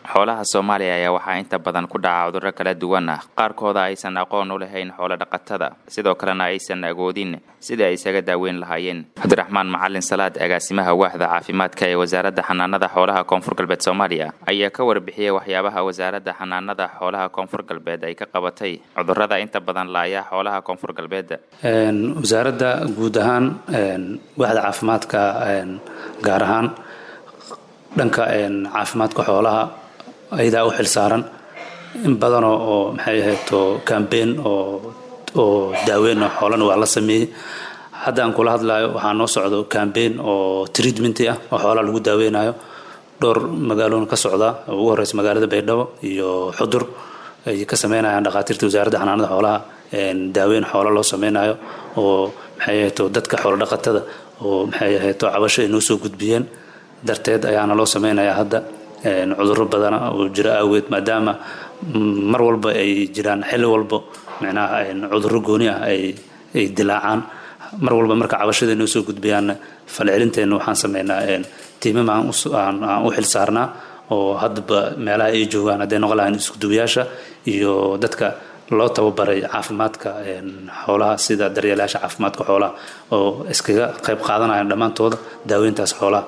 xoolaha soomaaliya ayaa waxaa inta badan ku dhaca cudurro kala duwan ah qaarkooda aysan aqoon u lahayn xoolo dhaqatada sidoo kalena aysan agoodin sidai ay isaga daaweyn lahaayeen cabdiraxmaan macalin salaad agaasimaha waaxda caafimaadka ee wasaaradda xanaanada xoolaha koonfur galbeed soomaaliya ayaa ka warbixiyey waxyaabaha wasaaradda xanaanada xoolaha koonfur galbeed ay ka qabatay cudurrada inta badan laaya xoolaha koonfur galbeed wasaaradda guud ahaan waaxda caafimaadka gaar ahaan dhanka caafimaadka xoolaha ayadaa u xil saaran in badanoo oo maxay ahayto cambeyn oo oo daaweyn oo xoolana waa la sameeyey hadda aan kula hadlayo waxaa noo socdo cambeyn oo treatmenti ah oo xoolaha lagu daaweynayo dhowr magaaloon ka socda oo ugu horeysa magaalada baydhabo iyo xudur ay ka sameynayaan dhakhaatiirta wasaaradda xanaanada xoolaha daaweyn xoolo loo sameynayo oo maxay ahayto dadka xoolo dhaqatada oo maxay ahayto cabasho ay noo soo gudbiyeen darteed ayaana loo sameynayaa hadda cudurro badana oo jira awgeed maadaama mar walba ay jiraan xilli walba micnaha cudurro gooni ah ay dilaacaan mar walba marka cabashada noo soo gudbiyaanna falcelinteenna waxaan sameynaa tiimam aan u xil saarnaa oo haddaba meelaha ay joogaan hadday noqon lahayn iskuduwayaasha iyo dadka loo tababaray caafimaadka xoolaha sida daryeelayaasha caafimaadka xoolaha oo iskaga qayb qaadanayaan dhammaantooda daaweyntaas xoolaha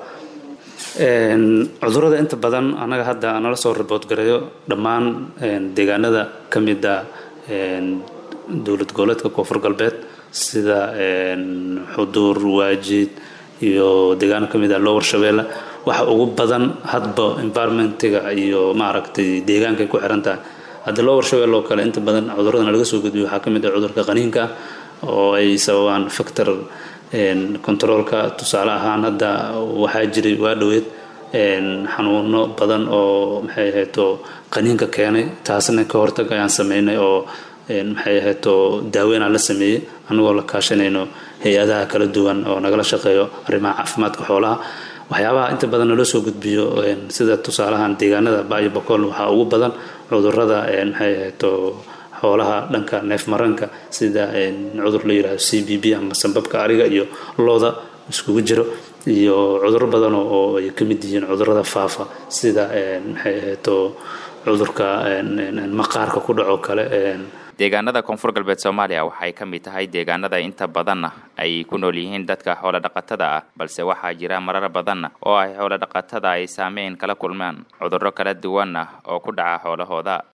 cudurrada inta badan annaga hadda nala soo ribood gareeyo dhammaan deegaanada ka mida dowlad goboleedka koonfur galbeed sida xuduur waajid iyo deegaano ka mid a lower shabeelle waxa ugu badan hadba environmentiga iyo maaragtay deegaankay ku xiran tahay hadda lower shabeelle oo kale inta badan cudurrada laga soo gudbiyo waxaa ka mid ah cudurka qaniinka oo ay sababaan factor controolka tusaale ahaan hadda waxaa jiray waa dhoweed xanuuno badan oo maxay ahayto qaniinka keenay taasna ka hortag ayaan sameynay oo maxay ahayto daaweynaan la sameeyey anagoo la kaashanayno hay-adaha kala duwan oo nagala shaqeeyo arrimaha caafimaadka xoolaha waxyaabaha inta badan naloo soo gudbiyo sida tusaalahan deegaanada baayo bokool waxaa ugu badan cudurrada maxay ahayto xoolaha dhanka neef maranka sida cudur la yidhahdo c b b ama sambabka ariga iyo looda iskugu jiro iyo cudurro badan oo ay ka mid yihiin cudurrada faafa sida maxay ahayto cudurka maqaarka ku dhaco kale deegaanada koonfur galbeed soomaaliya waxay ka mid tahay deegaanada inta badanna ay ku nool yihiin dadka xoolo dhaqatada ah balse waxaa jira marar badanna oo ay xoolo dhaqatada ay saameyn kala kulmaan cudurro kala duwan ah oo ku dhaca xoolahooda